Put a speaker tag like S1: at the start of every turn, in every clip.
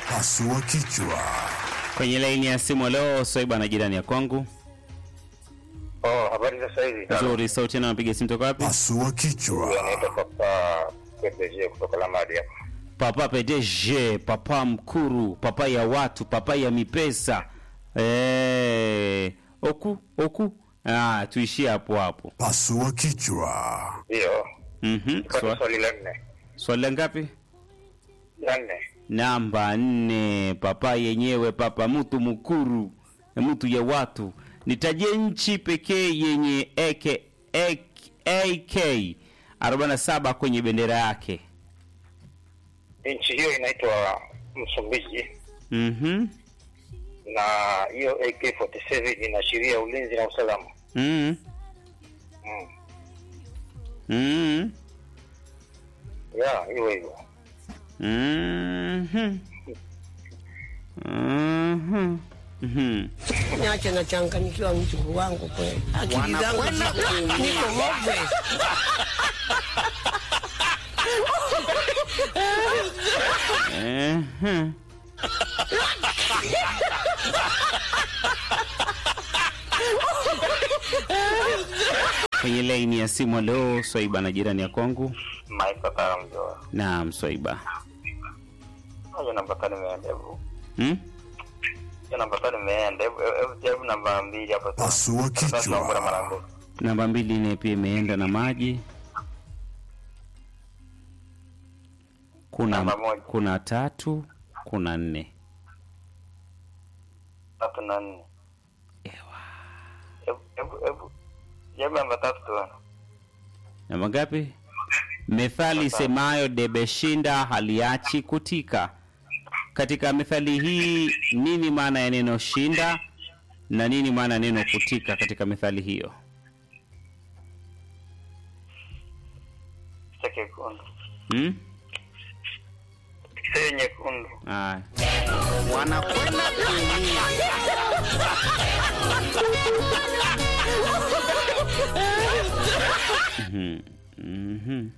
S1: Pasua kichwa.
S2: Kwenye laini ya simu leo Swaiba na jirani ya kwangu.
S3: Oh, habari za sasa hivi.
S2: Nzuri, sauti na napiga simu toka wapi?
S1: Pasua
S3: Huyu
S1: kichwa.
S3: anaitwa Papa PPG kutoka Lamadi hapa.
S2: Papa PDG, papa mkuru, papa ya watu, papa ya mipesa. Eh, oku oku. Ah, tuishie hapo hapo.
S1: Pasua kichwa.
S3: Ndio.
S2: Mhm.
S3: Kwa
S2: Swa,
S3: swali la nne.
S2: swali la ngapi?
S3: La nne.
S2: Namba nne, papa yenyewe, papa mtu mkuru, mtu ya watu. Nitajie nchi pekee yenye AK, AK, AK 47 kwenye bendera yake.
S3: Nchi hiyo inaitwa Msumbiji
S2: Mhm.
S3: na hiyo AK47 inaashiria ulinzi na usalama.
S2: Mhm.
S3: Mm.
S2: Mhm.
S3: Ya, hiyo hivyo.
S2: Mhm. Mhm. Mhm.
S4: Niache nachanganyikiwa mjukuu wangu kweli, akili zangu ziko- niko hopeless.
S2: Mhm. Kwenye laini ya simu leo Swaiba na jirani ya kwangu.
S3: Maika Karamjoa.
S2: Naam, Swaiba.
S3: Hiyo namba tano imeenda hebu.
S2: Hmm?
S3: Hiyo namba tano imeenda hebu hebu jaribu namba mbili hapo.
S1: Pasua
S3: Sasa tunaomba mara
S1: kichwa.
S3: mbili.
S2: Namba mbili naye pia imeenda na maji. Kuna
S3: Namba moja.
S2: kuna tatu, kuna nne.
S3: Tatu na nne.
S2: Ewa.
S3: Hebu hebu hebu. Jaribu namba tatu tu.
S2: Namba ngapi? Methali semayo debeshinda haliachi kutika. Katika methali hii nini maana ya neno shinda na nini maana ya neno kutika katika methali hiyo?
S3: Cha kekundu.
S2: Hmm?
S3: Sio nyekundu.
S2: Ah.
S4: Wanakwenda kuumia.
S2: Mhm. Mhm.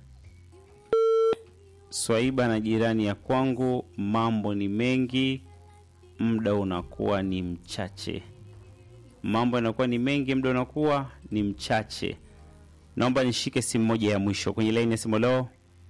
S2: Swaiba na jirani ya kwangu, mambo ni mengi, muda unakuwa ni mchache. Mambo yanakuwa ni mengi, muda unakuwa ni mchache. Naomba nishike simu moja ya mwisho kwenye laini ya simu. Leo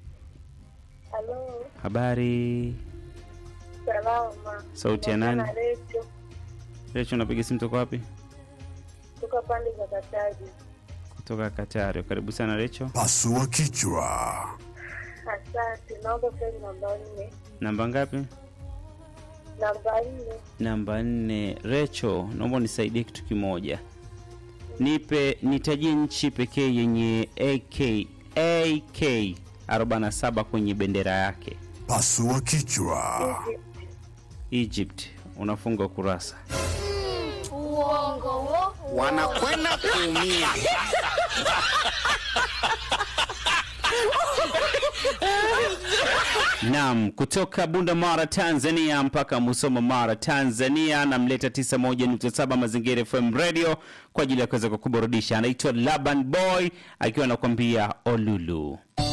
S5: Halo,
S2: habari,
S5: salama.
S2: Sauti ya nani?
S5: Naongea na Recho
S2: Recho, unapiga simu toka wapi?
S5: kutoka pande za Kataji.
S2: Kutoka Katari. Karibu sana Recho.
S1: Pasua kichwa.
S5: Asante, naomba swali namba nne.
S2: Namba ngapi?
S5: Namba nne,
S2: Namba nne. Recho, naomba unisaidie kitu kimoja. Nipe nitajie nchi pekee yenye AK AK 47 kwenye bendera yake.
S1: Pasua kichwa.
S5: Egypt.
S2: Egypt. Unafunga kurasa.
S6: Uongo wo.
S4: Wanakwenda kuumia.
S2: Naam, kutoka Bunda Mara Tanzania mpaka Musoma Mara Tanzania, namleta 91.7 Mazingira FM Radio kwa ajili ya kuweza kukuburudisha. Anaitwa Laban Boy akiwa anakuambia Olulu.